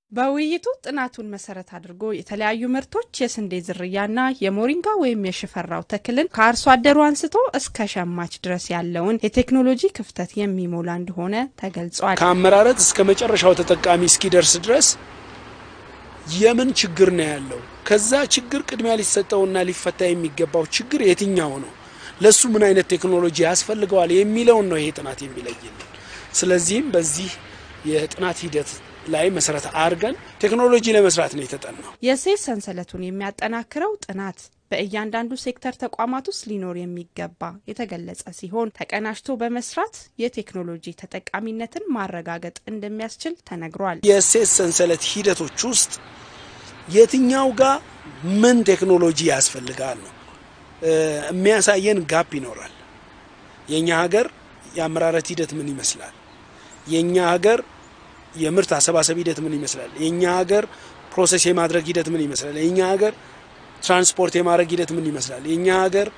በውይይቱ ጥናቱን መሰረት አድርጎ የተለያዩ ምርቶች የስንዴ ዝርያና የሞሪንጋ ወይም የሽፈራው ተክልን ከአርሶ አደሩ አንስቶ እስከ ሸማች ድረስ ያለውን የቴክኖሎጂ ክፍተት የሚሞላ እንደሆነ ተገልጿል። ከአመራረት እስከ መጨረሻው ተጠቃሚ እስኪደርስ ድረስ የምን ችግር ነው ያለው? ከዛ ችግር ቅድሚያ ሊሰጠውና ሊፈታ የሚገባው ችግር የትኛው ነው? ለሱ ምን አይነት ቴክኖሎጂ ያስፈልገዋል የሚለውን ነው ይሄ ጥናት የሚለይልን። ስለዚህም በዚህ የጥናት ሂደት ላይ መሰረት አድርገን ቴክኖሎጂ ለመስራት ነው የተጠናው። የእሴት ሰንሰለቱን የሚያጠናክረው ጥናት በእያንዳንዱ ሴክተር ተቋማት ውስጥ ሊኖር የሚገባ የተገለጸ ሲሆን ተቀናጅቶ በመስራት የቴክኖሎጂ ተጠቃሚነትን ማረጋገጥ እንደሚያስችል ተነግሯል። የእሴት ሰንሰለት ሂደቶች ውስጥ የትኛው ጋር ምን ቴክኖሎጂ ያስፈልጋል ነው የሚያሳየን ጋፕ ይኖራል። የእኛ ሀገር የአመራረት ሂደት ምን ይመስላል? የእኛ ሀገር የምርት አሰባሰብ ሂደት ምን ይመስላል? የእኛ ሀገር ፕሮሰስ የማድረግ ሂደት ምን ይመስላል? የእኛ ሀገር ትራንስፖርት የማድረግ ሂደት ምን ይመስላል? የእኛ ሀገር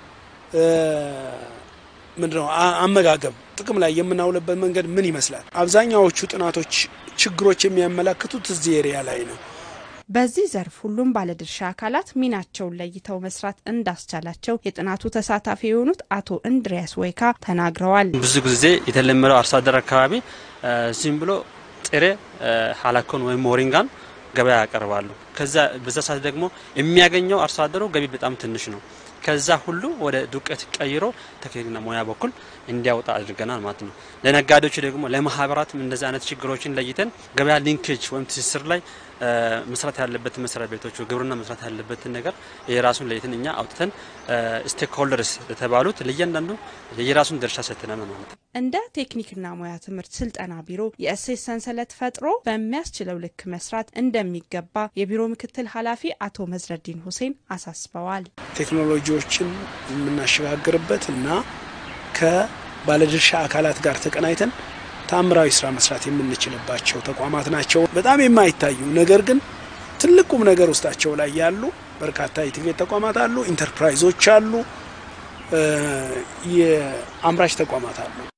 ምንድነው አመጋገብ ጥቅም ላይ የምናውልበት መንገድ ምን ይመስላል? አብዛኛዎቹ ጥናቶች ችግሮች የሚያመላክቱት እዚህ ኤሪያ ላይ ነው። በዚህ ዘርፍ ሁሉም ባለድርሻ አካላት ሚናቸውን ለይተው መስራት እንዳስቻላቸው የጥናቱ ተሳታፊ የሆኑት አቶ እንድሪያስ ወይካ ተናግረዋል። ብዙ ጊዜ የተለመደው አርሶ አደር አካባቢ ዝም ብሎ ጥሬ ሀላኮን ወይም ሞሪንጋን ገበያ ያቀርባሉ። ከዛ በዛ ሰዓት ደግሞ የሚያገኘው አርሶ አደሩ ገቢ በጣም ትንሽ ነው። ከዛ ሁሉ ወደ ዱቄት ቀይሮ ቴክኒክና ሙያ በኩል እንዲያወጣ አድርገናል ማለት ነው። ለነጋዴዎቹ ደግሞ ለማህበራትም እንደዚህ አይነት ችግሮችን ለይተን ገበያ ሊንኬጅ ወይም ትስስር ላይ መስራት ያለበትን መስሪያ ቤቶቹ ግብርና መስራት ያለበትን ነገር የራሱን ለይተን እኛ አውጥተን ስቴክ ሆልደርስ የተባሉት ለእያንዳንዱ የራሱን ድርሻ ሰጥተናል ማለት ነው። እንደ ቴክኒክና ሙያ ትምህርት ስልጠና ቢሮ የእሴት ሰንሰለት ፈጥሮ በሚያስችለው ልክ መስራት እንደሚገባ የቢሮ ምክትል ኃላፊ አቶ መዝረዲን ሁሴን አሳስበዋል። ቴክኖሎጂዎችን የምናሸጋግርበት እና ከባለድርሻ አካላት ጋር ተቀናይተን ተአምራዊ ስራ መስራት የምንችልባቸው ተቋማት ናቸው። በጣም የማይታዩ ነገር ግን ትልቁም ነገር ውስጣቸው ላይ ያሉ በርካታ የትምህርት ተቋማት አሉ፣ ኢንተርፕራይዞች አሉ፣ የአምራች ተቋማት አሉ።